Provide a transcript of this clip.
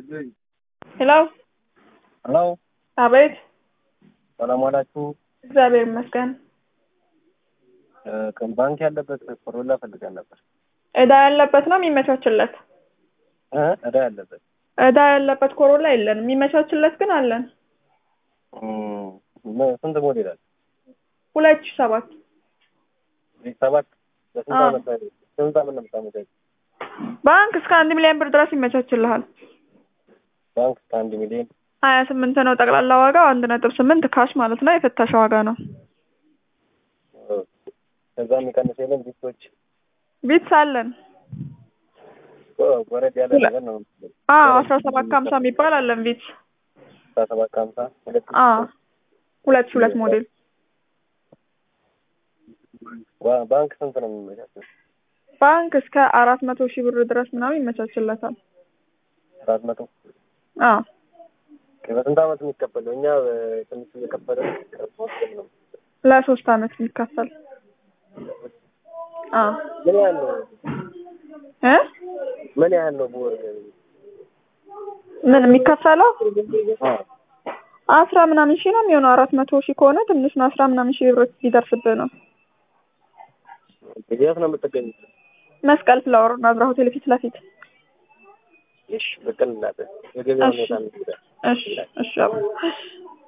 ሄሎ ሄሎ አቤት ሰላም ዋላችሁ። እግዚአብሔር ይመስገን። እ ባንክ ያለበት ኮሮላ ፈልገን ነበር። እዳ ያለበት ነው የሚመቻችለት። እ እዳ ያለበት እዳ ያለበት ኮሮላ የለንም፣ የሚመቻችለት ግን አለን። እም፣ ም- ስንት ሞዴል አለ? ሁለት ሺህ ሰባት ዚህ ሰባት በስንት አዎ። ዓመት ላይ ስንት ዓመት ነው የምታመቻች? ባንክ እስከ አንድ ሚሊዮን ብር ድረስ ይመቻችልሃል። ባንክ እስከ አንድ ሚሊዮን ሀያ ስምንት ነው ጠቅላላ ዋጋው፣ አንድ ነጥብ ስምንት ካሽ ማለት ነው። የፍተሻ ዋጋ ነው። እ፣ ከዛ የሚቀንስ የለም። ቢቶች ቢትስ አለን። ወረድ ያለ ሁለ- ነገር ነው። አዎ አስራ ሰባት ከሀምሳ የሚባል አለን ቢትስ። አስራ ሰባት ከሀምሳ ሁለት አዎ ሁለት ሺህ ሁለት ሞዴል ባ- ባንክ ስንት ነው የሚመቻቸው? ባንክ እስከ አራት መቶ ሺህ ብር ድረስ ምናምን ይመቻችለታል። አራት መቶ አዎ በስንት ዓመት የሚከፈለው? እኛ እ፣ ትንሽ እየከፈለ ነው። ለሶስት አመት የሚከፈል አዎ ምን ያህል ነው? እ ምን ያህል ነው በወር? ምን የሚከፈለው አዎ አስራ ምናምን ሺህ ነው የሚሆነው። አራት መቶ ሺህ ከሆነ ትንሽ ነው። አስራ ምናምን ሺህ ብር ሊደርስብህ ነው። የት ነው የምትገኙት? መስቀል ፍላወር ናዝራ ሆቴል ፊት ለፊት። እሺ ብቅል እናት የገበያ እሺ። ሁኔታ ነው። እሺ እሺ አባ።